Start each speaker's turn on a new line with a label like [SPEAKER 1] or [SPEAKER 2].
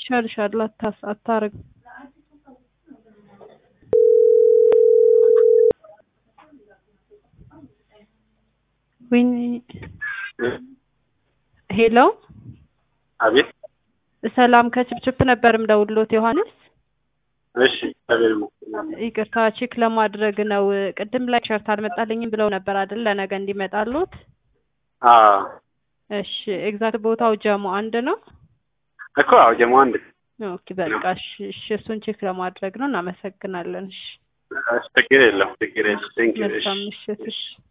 [SPEAKER 1] ይሻልሻል አታስ አታርግ ወይኔ ሄሎ
[SPEAKER 2] አቤት
[SPEAKER 1] ሰላም ከችፕችፕ ነበር ምደውልሎት ዮሐንስ
[SPEAKER 2] እሺ እግዚአብሔር ይመስገን
[SPEAKER 1] ይቅርታ ቼክ ለማድረግ ነው ቅድም ላይ ሸርት አልመጣልኝም ብለው ነበር አይደል ለነገ እንዲመጣሉት
[SPEAKER 2] አዎ
[SPEAKER 1] እሺ ኤግዛክት ቦታው ጀሞ አንድ ነው
[SPEAKER 2] እኮ አዎ ጀሞ አንድ
[SPEAKER 1] ኦኬ በቃ እሺ እሺ እሱን ቼክ ለማድረግ ነው እናመሰግናለን እሺ
[SPEAKER 2] እሺ ችግር የለም ችግር የለም ቴንኪው እሺ
[SPEAKER 1] መልካም ምሽት እሺ